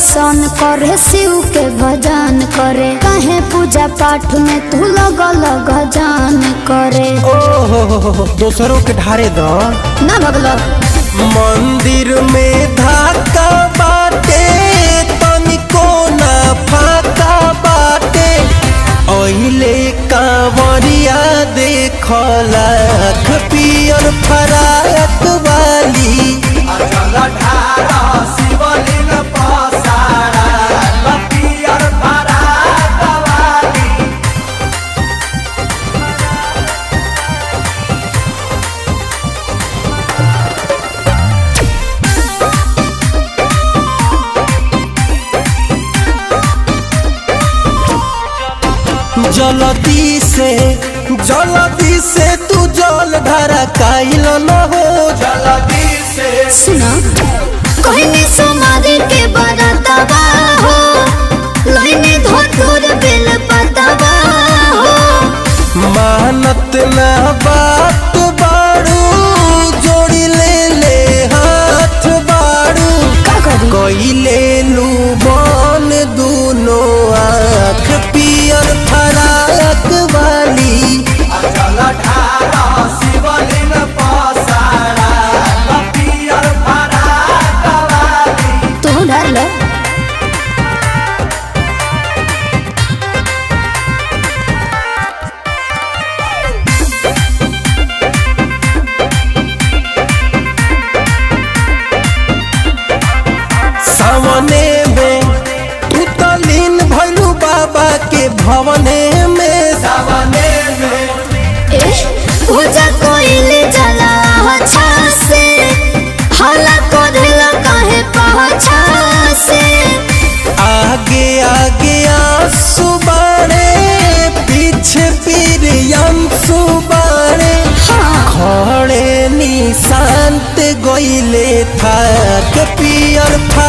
दर्शन करे शिव के भजन करे कहे पूजा पाठ में तू लगल गजान करे ओहो दोसरों के ढारे द ना भगलो मंदिर में धाका बाटे तनिको ना फाका बाटे ओहिले कांवरिया देखला पियर फराक वाली जलदी से जलदी से तू जल धरा काइल न हो जलदी से सुना कहने समाधि के बरतवा हो लइने धोतुर बेल पतवा हो मानत ना बात बाड़ू जोड़ी ले ले हाथ बाड़ू का करी कइले लू बन दूनो आँख पियर फराक वाली तू डर लो सावने में तू तो लीन भैलू बाबा के भवने में सावने में ए पूजा कोइले जला अच्छा से हला कोधला काहे पहछा से आगे आगे आंसू बाड़े पीछे पीर अंसू बाड़े हाँ खड़े निशांत गइले था के पियर फा